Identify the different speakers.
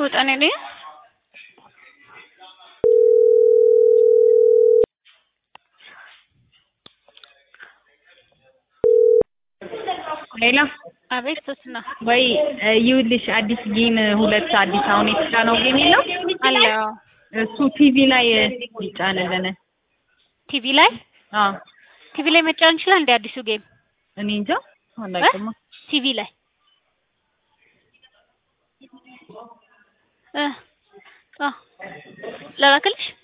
Speaker 1: ወጣኔ ነኝ
Speaker 2: ሌላ
Speaker 1: አቤት ሶስና
Speaker 2: ወይ ይኸውልሽ አዲስ ጌም ሁለት አዲስ አሁን የተጫነው ጌም የለው
Speaker 1: አለ
Speaker 2: እሱ ቲቪ ላይ ይጫንልን።
Speaker 1: ቲቪ ላይ
Speaker 2: አዎ
Speaker 1: ቲቪ ላይ መጫን ይችላል እንደ አዲሱ ጌም
Speaker 2: እኔ እንጃ አላውቅም።
Speaker 1: ቲቪ ላይ እ አ ለላክልሽ